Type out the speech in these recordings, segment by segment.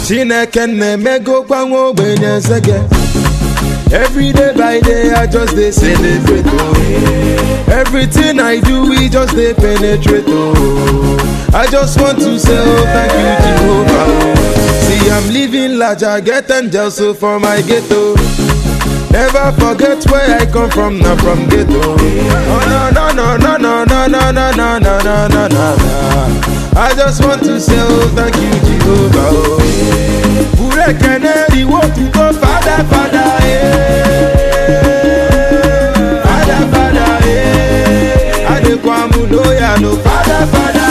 chineke na-emegokwa nwa ogbenye nsege Every day by day, I just dey celebrate. Oh. Everything I do, we just dey penetrate. Oh. I just want to say, oh, thank you, Jehovah. Oh. See, I'm living large, I get angels so for my ghetto. Never forget where I come from, not from ghetto. Oh, no, no, no, no, no, no, no, no, no, no, no, no, no. I just want to say, oh, thank you, Jehovah. Oh. Ure keneri wo tuko fada fada eh. Fada fada eh. Adekwamu loya no fada fada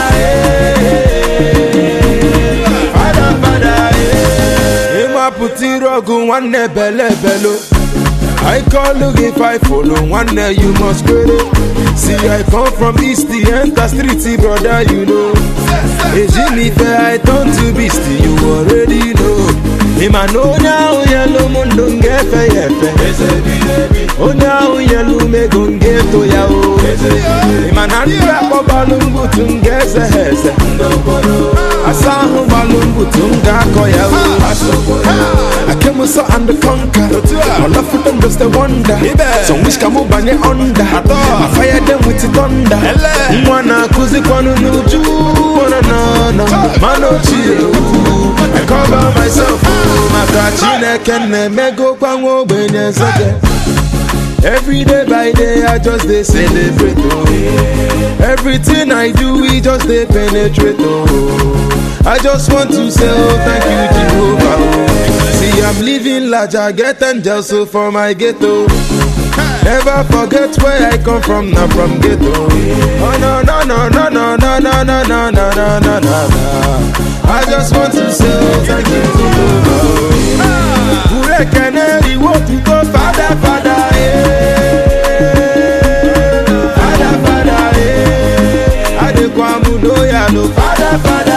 eh. Fada fada eh. Ima puti rogu nwanne bele belo. I call look if I follow one day you must credit. See I come from east the enter street brother you know. Is me fair I turn to beast you already know. Him I know now yellow mundo ngefe yefe. Onye ahụ yelu mego ngeto ya o. Him I na ndị akpọ balumbu tu ngeze heze. Asa ahụ balumbu tu ngakọ ya o. I came so and the conquer. All of them just a wonder. Some wish come banye under. I fire them with the thunder. Mwana kuzi kwanu nuju. Wana na na. Mano chill. I cover myself. Maka chineke na-emego kwa nwa ogbenye nsege. Every day by day, I just dey celebrate. Oh. Everything I do, we just dey penetrate. Oh. I just want to say, oh, thank you, Jehovah. Oh. See, I'm living large, I get angels so for my ghetto. Never forget where I come from, not from ghetto. Oh no no no no no no no no no no no no no. I just want to say, oh, thank you, Jehovah. Ure keneri wo tuko fada fada eh. Fada fada eh. Adekwamu loya no fada fada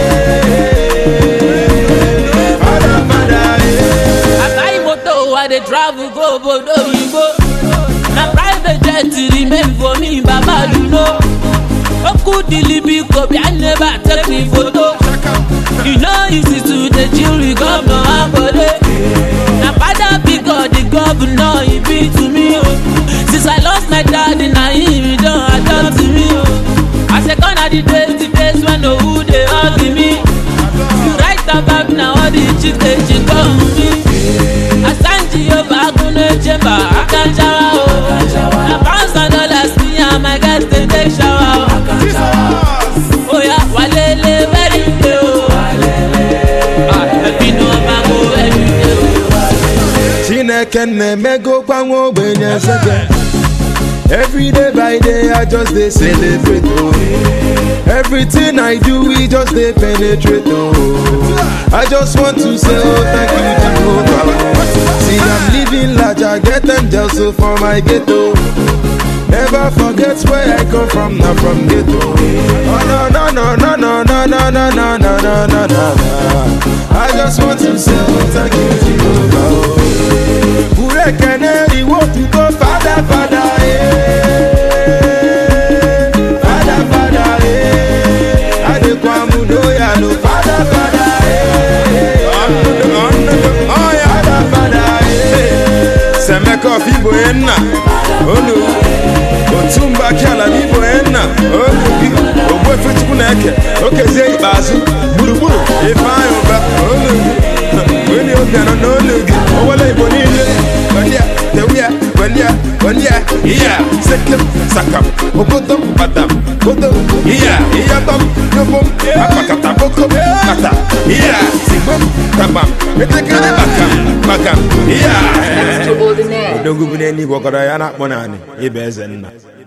eh. Fada fada eh. I buy motor, I dey travel go obodo oyibo. Na private jet remain for me, baba you know. Oku dilibi kobi, I never take me photo. You know easy to dey chill with governor Akode. Na father because the governor he be to me o. Since I lost my daddy, na him he don adopt me o. I say gone are the days, the days when no who dey hug me. You write about na all the chicks dey chick on me. Asanji Yoba Akunle Chemba Akanjawa o. Na pounds and dollars me and my guys dey take shower o. Oya walele very day o. Ah, ẹbí ni wọ́n máa kó every day o. Chineke na-emego kwa nwa ogbenye nsege Every day by day I just dey celebrate oh. Everything I do we just dey penetrate oh. I just want to say oh thank you Jehovah oh. See I'm living large I get angels so for my ghetto Never forget where I come from, not from ghetto. Oh no no no no no no no no no no no no no. I just want to say oh, thank you Jehovah. oh. Ure keneri wo tuko fada fada eh. Fada fada eh. Adekwamu loya no fada fada eh. Fada fada eh. Semeka of Igbo enna olu otumba kiala n'Igbo enna olu gị ogbuefe chukwu na-eke okezie ikpeazụ gburugburu ifeanyị ụba olu gị weli obi anọ n'olu gị owele Igbo niile welia tewia welia welia iya sekem sakam obodo badam bodo iya iyadọm yobom akpakata boko kata iya sigbom tabam etekere bakam bakam iya Extraordinaire. odogwu bụ n'eluigwe ọkọrọ ya na-akpọ naanị ịba eze nna